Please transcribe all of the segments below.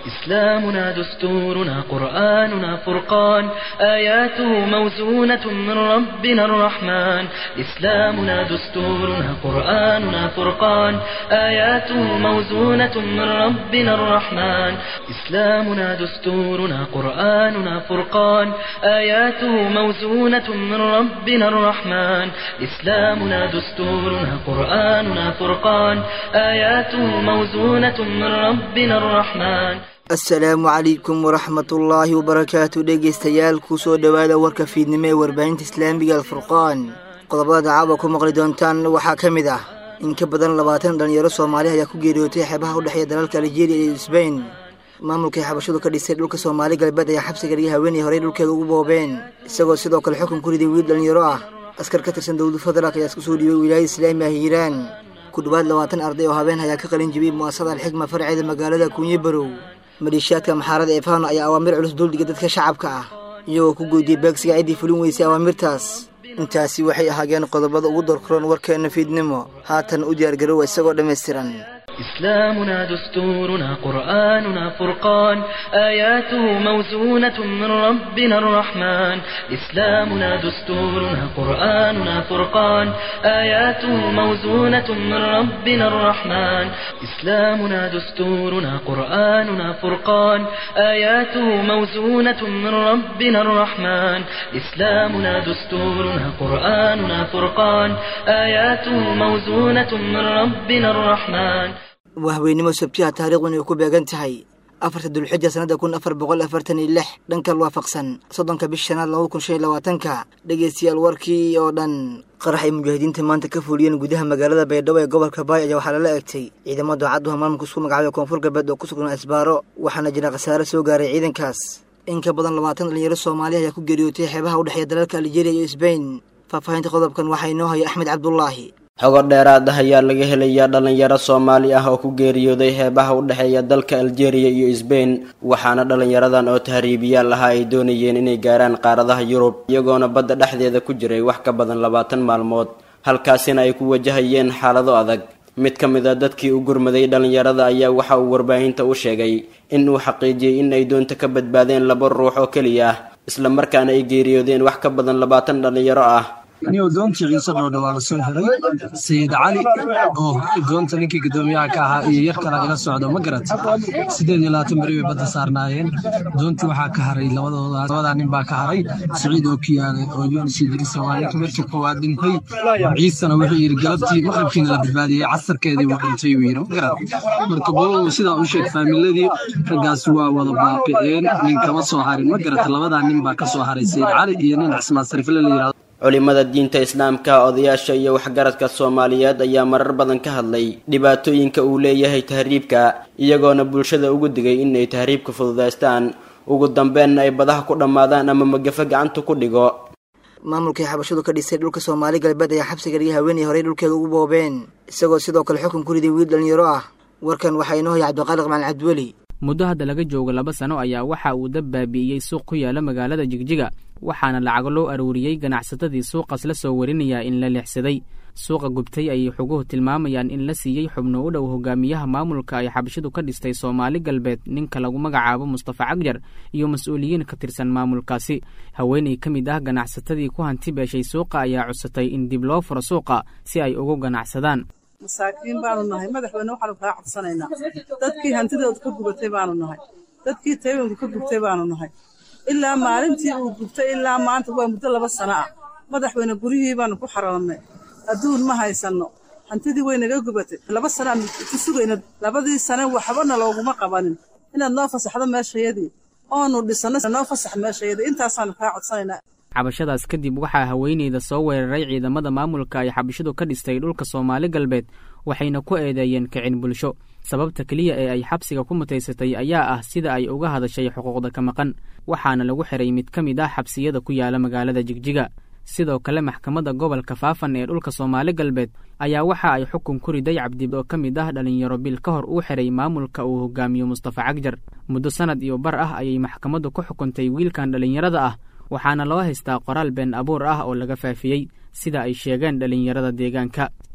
إسلامنا دستورنا قرآننا فرقان آياته موزونة من ربنا الرحمن إسلامنا دستورنا قرآننا فرقان آياته موزونة من ربنا الرحمن إسلامنا دستورنا قرآننا فرقان آياته موزونة من ربنا الرحمن إسلامنا دستورنا قرآننا فرقان آياته موزونة من ربنا الرحمن asalaamu calaykum waraxmatullaahi wabarakaatu dhegaystayaal kusoo dhowaada warka fiidnimo ee warbaahinta islaamiga alfurqaan qodobada dacaba ku maqli doontaan waxaa ka mid ah in ka badan labaatan dhalinyaro soomaali ayaa ku geeriyootay xeebaha u dhexeeya dalalka aljeeriya iyo sbain maamulkai xabashadu ka dhisay dhulka soomaali galbeed ayaa xabsiga dhiga haweenay horey dhulkeeda ugu boobeen isagoo sidoo kale xukun ku riday wiil dhalinyaro ah askar ka tirsan dowlada federaalk ayaa isku soo dhiibay wilaayada islaami ah hiiraan ku dhowaad labaatan arday oo habeen ayaa ka qalin jibiyey mu'asasada alxikma farceeda magaalada kuunye barow maleeshiyaadka maxaarada ee fahno ayaa awaamir culus duldhiga dadka shacabka ah iyagoo ku goydiyey beegsiga ciddii fulin weysay awaamirtaas intaasi waxay ahaageen qodobada ugu dorkuroon warkeena fiidnimo haatan u diyaargarowa isagoo dhammaystiran إسلامنا دستورنا قرآننا فرقان آياته موزونة من ربنا الرحمن إسلامنا دستورنا قرآننا فرقان آياته موزونة من ربنا الرحمن إسلامنا دستورنا قرآننا فرقان آياته موزونة من ربنا الرحمن إسلامنا دستورنا قرآننا فرقان آياته موزونة من ربنا الرحمن wahweynimo sabtiha taariikhdun ay ku beegan tahay afarta dulxija sannada kun afar boqol afartan iyo lix dhanka waafaqsan soddonka bish shanaad labada kun shan iyo labaatanka dhegaystayaal warkii oo dhan qarax ay mujaahidiinta maanta ka fuliyeen gudaha magaalada baydhabo ee gobolka baay ayaa waxaa lala egtay ciidamo daacadduha maamulka isku magacaabay koonfur galbeed oo ku sugnaa isbaaro waxaana jira khasaare soo gaaray ciidankaas in ka badan labaatan dhalinyaro soomaaliya ayaa ku geeriyootay xeebaha u dhexeeya dalalka aljeeriya iyo sbain faahfaahinta qodobkan waxaa inoo haya axmed cabdulaahi xogo dheeraad ah ayaa laga helayaa dhalinyaro soomaali ah oo ku geeriyooday heebaha u dhexeeya dalka aljeeriya iyo sbain waxaana dhalinyaradan oo tahriibiyaal ahaa ay doonayeen inay gaaraan qaaradaha yurub iyagoona badda dhexdeeda ku jiray wax ka badan labaatan maalmood halkaasina ay ku wajahayeen xaalado adag mid ka mid a dadkii u gurmaday dhalinyarada ayaa waxa uu warbaahinta u sheegay in uu xaqiijiyey in ay doonta ka badbaadeen laba ruux oo keliya ah isla markaana ay geeriyoodeen wax ka badan labaatan dhalinyaro ah niyow doontii ciise dhoodha waa la soo xiray sayid cali oo doonta ninkii guddoomiyaha ka ahaa iyo yar kala ila socdo ma garat siddeed iyo labaatan beri bay badda saarnaayeen doontii waxaa ka haray labadooda labadaa nin baa ka haray siciid oo kiyaale oo yunis idrisa waa ninka markii koowaad dhintay ciisena wuxuu yidhi galabtii maqribkiina la badbaadiyey casarkeedii wuu dhintay uu yidhi ma garat marka bolow sidaa u sheeg faamiladii raggaasi waa wada baaqi'een nin kama soo harin ma garat labadaa nin baa ka soo haray sayid cali iyo nin cismaan sarifle la yidhahdo culimada diinta islaamka odayaasha iyo waxgaradka soomaaliyeed ayaa marar badan ka hadlay dhibaatooyinka uu leeyahay tahriibka iyagoona bulshada ugu digay inay tahriibka fududaystaan ugu dambeenna ay badaha ku dhammaadaan ama magafo gacanta ku dhigo maamulkai xabashadu ka dhisay dhulka soomaali galbeed ayaa xabsiga dhiga haweenay horey dhulkeeda ugu boobeen isagoo sidoo kale xukun ku riday wiil dhalinyaro ah warkan waxaa inoo haya cabdiqaaliq macalin cabdiweli muddo hadda laga joogo laba sano ayaa waxa uu dab baabi'iyey suuq ku yaala magaalada jigjiga waxaana lacago loo aruuriyey ganacsatadii suuqaas la soo warinayaa in la leexsaday suuqa gubtay ayay xoguhu tilmaamayaan in la siiyey xubno u dhow hogaamiyaha maamulka ay xabashidu ka dhistay soomaali galbeed ninka lagu magacaabo mustafa cagjar iyo mas-uuliyiin ka tirsan maamulkaasi haweenay ka mid ah ganacsatadii ku hanti beeshay suuqa ayaa codsatay in dib loo furo suuqa si ay ugu ganacsadaan masaakiin baanu nahay madaxweyne waxaanu kaa codsanaynaa dadkii hantidooda ka gubatay baanu nahay dadkii taywanka ka gubtay baanu nahay ilaa maalintii uu gubtay ilaa maanta waa muddo laba sano ah madaxweyne guryihii baanu ku xaroonnay adduun ma haysanno hantidii way naga gubatay laba sanaan ku sugayna labadii sane waxbana looguma qabanin inaad noo fasaxdo meeshayadii oonu dhisanno noo fasax meeshayadii intaasaanu kaa codsanaynaa cabashadaas kadib waxaa haweeneyda soo weeraray ciidamada maamulka ay xabashidu ka dhistay dhulka soomaali galbeed waxayna ku eedeeyeen kicin bulsho sababta keliya ee ay xabsiga ku mutaysatay ayaa ah sida ay uga hadashay xuquuqda ka maqan waxaana lagu xiray mid ka mid ah xabsiyada ku yaala magaalada jigjiga sidoo kale maxkamadda gobolka faafan ee dhulka soomaali galbeed ayaa waxa ay xukun ku riday cabdi oo ka mid ah dhalinyaro bil ka hor uu xiray maamulka uu hogaamiyo mustafa cagjar muddo sanad iyo bar ah ayay maxkamaddu ku xukuntay wiilkan dhalinyarada ah waxaana loo haystaa qoraal been abuur ah oo laga faafiyey sida ay sheegeen dhalinyarada deegaanka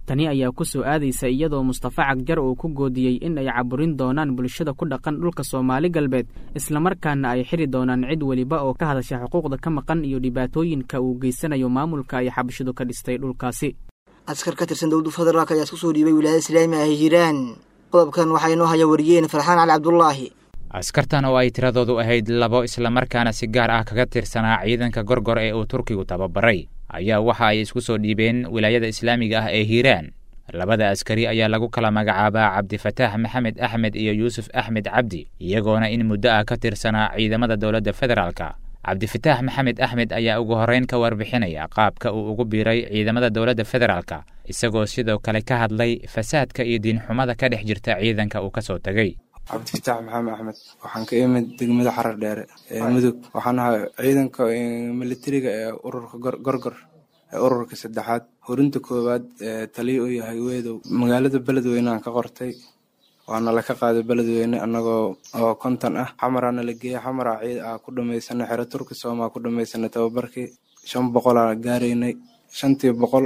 tani ayaa ku soo aadaysa iyadoo mustafa cagjar uu ku goodiyey in ay caburin doonaan bulshada ku dhaqan dhulka soomaali galbeed islamarkaana ay xiri doonaan cid weliba oo ka hadasha xuquuqda ka maqan iyo dhibaatooyinka uu geysanayo maamulka ay xabashidu ka dhistay dhulkaasi askar ka tirsan dowladda federaalk ayaa isku soo dhiibay wilaayada islaami ah hiiraan qodobkan waxaa inoo haya wariyeen farxaan cali cabdulaahi askartan oo ay tiradoodu ahayd labo islamarkaana si gaar ah kaga tirsanaa ciidanka gorgor ee uu turkigu tababaray ayaa waxa ay isku soo dhiibeen wilaayada islaamiga ah ee hiiraan labada askari ayaa lagu kala magacaabaa cabdifataax maxamed axmed iyo yuusuf axmed cabdi iyagoona in muddo ah ka tirsanaa ciidamada dowladda federaalka cabdifataax maxamed axmed ayaa ugu horreyn ka warbixinaya qaabka uu ugu biiray ciidamada dowladda federaalka isagoo sidoo kale ka hadlay fasaadka iyo diinxumada ka dhex jirta ciidanka uu ka soo tegey cabdifataax maxamed axmed waxaan ka imid degmada xarar dheere ee mudug waxaan ahay ciidanka militariga ee ururka gorgor ee ururka saddexaad horinta koowaad ee taliya u yahay weedow magaalada beledweyne aan ka qortay waana laka qaaday beledweyne annagoo oo konton ah xamaraana la geeyey xamara ciid ah ku dhamaysanay xero turki soomaa ku dhamaysanay tababarkii shan boqolaa gaaraynay shantii boqol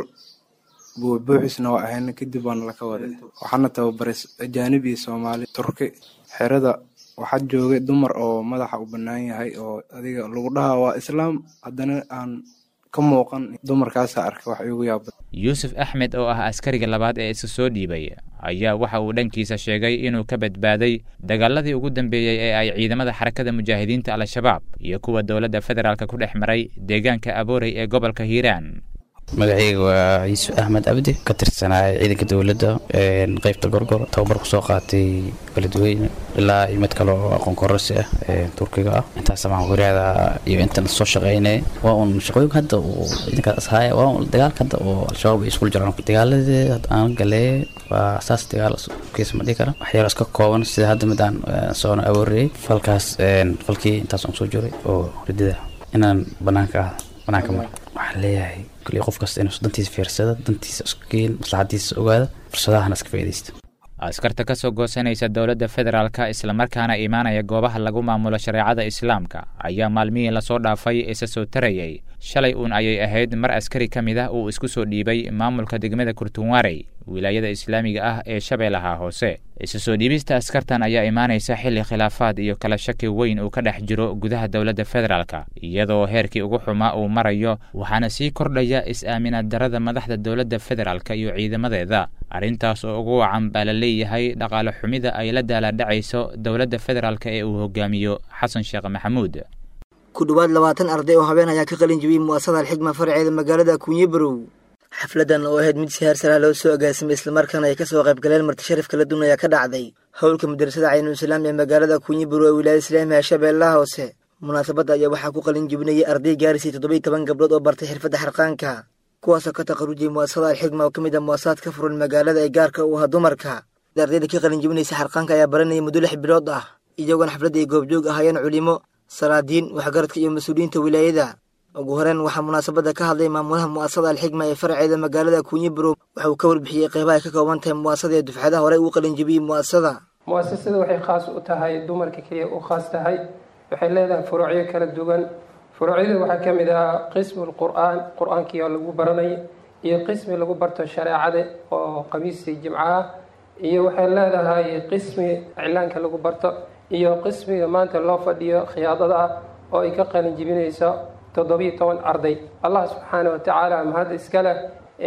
buubuuxisna waa ahayna kadib waana laka waday waxaana tababaray ajaanib iyo soomaali turki xerada waxaa joogay dumar oo madaxa u bannaan yahay oo adiga lagu dhahaa waa islaam haddana aan ka muuqan dumarkaasa arkay wax iigu yaaba yuusuf axmed oo ah askariga labaad ee isa soo dhiibay ayaa waxa uu dhankiisa sheegay inuu ka badbaaday dagaaladii ugu dambeeyey ee ay ciidamada xarakada mujaahidiinta al-shabaab iyo kuwa dowladda federaalk ku dhex maray deegaanka aboorey ee gobolka hiiraan magacayga waa yuusuf axmed cabdi ka tirsanaa ciidanka dowladda qeybta gorgor tababar kusoo qaatay beledweyne ilaa iyo mid kale oo aqoon kororsi ah turkiga ah intaas amaan wariyaada iyo intan soo shaqeynay waa un shaqooyinka hadda uu ciidankaas ahaaya waa un dagaalka hadda oo al-shabaab ay iskul jiraan dagaaladii aan galee waa saas dagaal kiisa ma dhihi kara waxyaalo iska kooban sida hadda mid aan soona awooriyey falkaas falkii intaas aan soo jiray oo ridida inaan banaanka ah banaanka mar waxaan leeyahay kulli qof kasta inuu dantiisa fiirsada dantiisa isku geen maslaxadiisa ogaada fursadahana iska faa'iidaysta askarta ka soo goosanaysa dowladda federaalka islamarkaana imaanaya goobaha lagu maamulo shareecada islaamka ayaa maalmihii lasoo dhaafay isa soo tarayay shalay uun ayay ahayd mar askari ka mid ah uu isku soo dhiibay maamulka degmada kurtunwarey wilaayada islaamiga ah ee shabeellaha hoose isa soo dhiibista askartan ayaa imaanaysa xilli khilaafaad iyo kala shaki weyn uu ka dhex jiro gudaha dowladda federaalka iyadoo heerkii ugu xumaa uu marayo waxaana sii kordhaya is-aaminaad darada madaxda dowladda federaalka iyo ciidamadeeda arrintaas oo ugu wacan baa la leeyahay dhaqaale xumida ay la daaladhacayso dowladda federaalka ee uu hogaamiyo xasan sheekh maxamuud ku dhowaad labaatan arday oo habeen ayaa ka qalin jibiyey mu'asasada alxigma farceeda magaalada kunyibarow xafladan oo ahayd mid si heersaraa loo soo agaasimay islamarkaana ay ka soo qayb galeen marti sharaf kala duwan ayaa ka dhacday howlka madrasada caynulislaam ee magaalada kunyibarow ee wilaayada islaamiga shabeellaha hoose munaasabadda ayaa waxaa ku qalin jibinayay arday gaarisay toddobiiy toban gabdhood oo bartay xirfadda xarqaanka kuwaasoo ka taqarujiyay mu'asasada alxigma oo ka mid ah mu'asasaad ka furan magaalada ee gaarka u aha dumarka ardayda ka qalin jibinaysa xarqaanka ayaa baranayay muddo lix bilood ah iyagoona xafladda ay goobjoog ahaayeen culimo salaadiin waxgaradka iyo mas-uuliyiinta wilaayada ugu horeen waxaa munaasabadda ka hadlay maamulaha mu'asasada alxigma ee farceeda magaalada kunyibarow waxa uu ka warbixiyey qeybaha ay ka kooban tahay mu'asasada ee dufcadaha horey uu qalin jibiyey mu'asasada mu'asasada waxay khaas u tahay dumarka keliya u khaas tahay waxay leedahay furuucyo kala duwan furuucyada waxaa ka mid ah qismu lqur'aan qur-aankii oo lagu baranay iyo qismi lagu barto shareecada oo qamiistii jimco ah iyo waxay leedahay qismi iclaanka lagu barto iyo qismiga maanta loo fadhiyo khiyaadada ah oo ay ka qalin jibinayso toddobiiyo toban arday allah subxaana wa tacaala mahad iska leh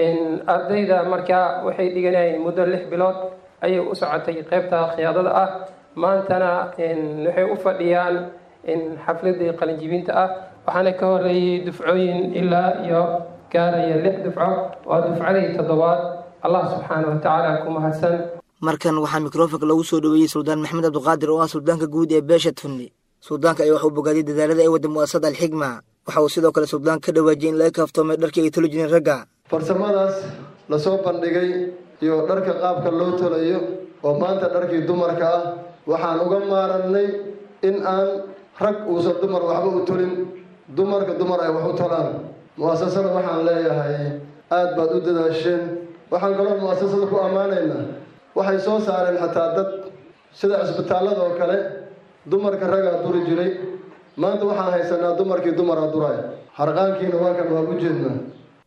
ardayda markaa waxay dhiganayeen muddo lix bilood ayay u socotay qeybta khiyaadada ah maantana waxay u fadhiyaan xafladii qalinjibinta ah waxaana ka horeeyey dufcooyin ilaa iyo gaaraya lix dufco waa dufcadii toddobaad allah subxaana wa tacaala ku mahadsan markan waxaa mikrofonka lagu soo dhoweeyey suldaan maxamed cabdiqaadir oo ah suldaanka guud ee beesha tunni suldaanka ayaa wax uu bogaadiyey dadaalada ay wadda mu'asasada alxigma waxa uu sidoo kale suldaanka ka dhawaajiyay in laga kaaftoomay dharkii ay tolo jireen ragga farsamadaas lasoo bandhigay iyo dharka qaabka loo tolayo oo maanta dharkii dumarka ah waxaan uga maarannay in aan rag uusan dumar waxba u tolin dumarka dumar ay wax u tolaan mu'asasada waxaan leeyahay aad baad u dadaasheen waxaan kaloo mu'asasada ku ammaanaynaa waxay soo saareen xataa dad sida cisbitaallada oo kale dumarka ragaa duri jiray maanta waxaan haysanaa dumarkii dumara duraay harqaankiina waa kan waa u jeednaa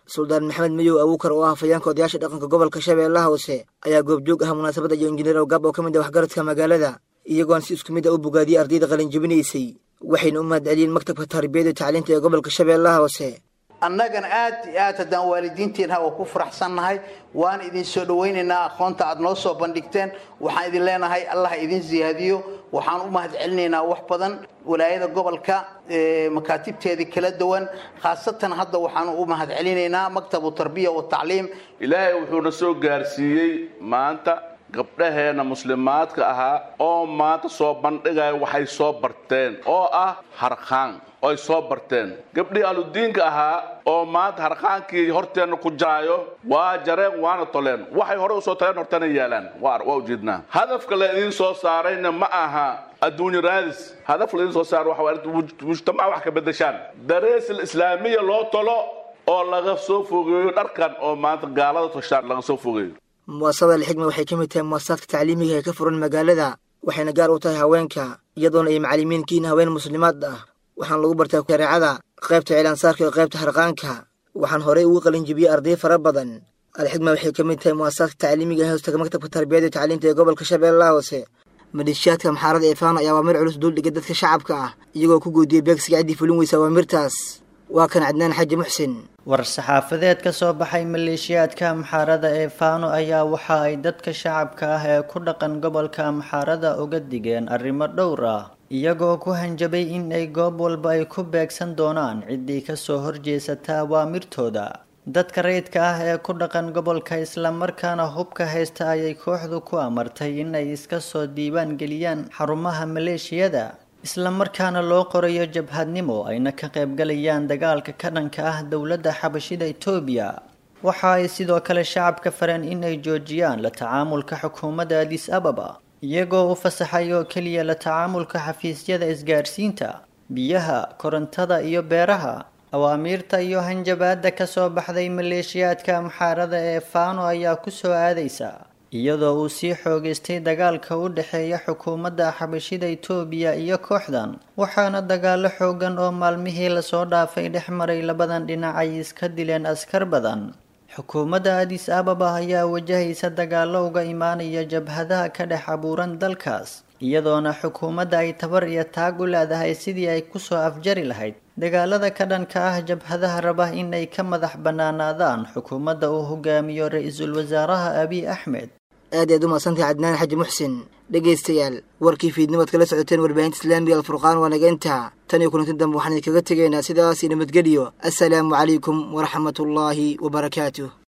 suldaan maxamed mayow abuukar oo ah hafayeenka odayaasha dhaqanka gobolka shabeellaha hoose ayaa goobjoog ah munaasabadda iyo injineer awgaab oo ka mid ah waxgaradka magaalada iyagoon si isku mid a u bogaadiyey ardayda qalinjabinaysay waxayna u mahadceliyeen maktabka tarbiyada iyo tacliinta ee gobolka shabeellaha hoose annagana aad iyo aad haddaan waalidiintiinha waa ku faraxsannahay waan idin soo dhowaynaynaa aqoonta aad noo soo bandhigteen waxaan idin leenahay allah idin siyaadiyo waxaan u mahad celinaynaa wax badan walaayada gobolka makaatibteedii kala duwan khaasatan hadda waxaan u mahad celinaynaa maktabu tarbiya wa tacliim ilaahay wuxuuna soo gaarsiiyey maanta gabdhaheena muslimaadka ahaa oo maanta soo bandhigaya waxay soo barteen oo ah harqaan oy soo barteen gabdhihii aludiinka ahaa oo maanta harqaankii horteenna ku jaayo waa jareen waana toleen waxay hore usoo taleen hortana yaalaan waa ujeednaa hadafka la idiin soo saarayna ma aha adduunyo raadis hadaf la idiin soo saaro waxa mujtamaca wax ka bedeshaan darees islaamiya loo tolo oo laga soo fogeeyo dharkan oo maanta gaalada toshaan laga soo fogeeyo muwaasabada alxigma waxay ka mid tahay muwaasasaadka tacliimiga ee ka furan magaalada waxayna gaar u tahay haweenka iyadoona ay macallimiinkiin haween muslimaad ah waxaan lagu bartaa shareecada qaybta cilaansaarka iyo qaybta harqaanka waxaan horey ugu qalinjibiyey arday fara badan alxigma waxay ka mid tahay muwaasasaadka tacliimiga ee hoostaga maktabka tarbiyada iyo tacliinta ee gobolka shabeellaha hoose maleeshiyaadka maxaarada eefaan ayaa awaamir culus duuldhigay dadka shacabka ah iyagoo ku goodiyey beegsiga ciddii fulin weysa awaamirtaas waa kan cadnaan xaji muxsin war-saxaafadeed ka soo baxay maleeshiyaadka amxaarada ee faano ayaa waxa ay dadka shacabka ah ee ku dhaqan gobolka amxaarada uga digeen arrimo dhowr ah iyagoo ku hanjabay in ay goob walba ay ku beegsan doonaan ciddii kasoo horjeesata awaamirtooda dadka rayidka ah ee ku dhaqan gobolka islamarkaana hubka haysta ayay kooxdu ku amartay in ay iska soo diiwaan geliyaan xarumaha maleeshiyada islamarkaana loo qorayo jabhadnimo ayna ka qaybgalayaan dagaalka ka dhanka ah dowladda xabashida etoobiya waxa ay sidoo kale shacabka fareen in ay joojiyaan la tacaamulka xukuumadda adis ababa iyagoo u fasaxay oo keliya la tacaamulka xafiisyada isgaarsiinta biyaha korontada iyo beeraha awaamiirta iyo hanjabaadda ka soo baxday maleeshiyaadka amxaarada ee faano ayaa ku soo aadaysa iyadoo uu sii xoogaystay dagaalka u dhexeeya xukuumadda xabashida itoobiya iyo kooxdan waxaana dagaalo xoogan oo maalmihii lasoo dhaafay dhex maray labadan dhinac ay iska dileen askar badan xukuumadda adis ababa ayaa wajahaysa dagaalo uga imaanaya jabhadaha ka dhex abuuran dalkaas iyadoona xukuumadda ay tabar iyo taag u leedahay sidii ay kusoo afjari lahayd dagaalada ka dhanka ah jabhadaha raba in ay ka madax bannaanaadaan xukuumadda uu hogaamiyo ra-iisul wasaaraha abiy axmed aad ayaad u mahadsantahay cadnaan xaji muxsin dhegaystayaal warkii fiidnimaad kala socoteen warbaahinta islaamiga alfurqaan waa naga intaa tan iyo kulanti dambe waxaan idinkaga tegaynaa sidaas iyo nabadgelyo assalaamu calaykum waraxmatullaahi wabarakaatuh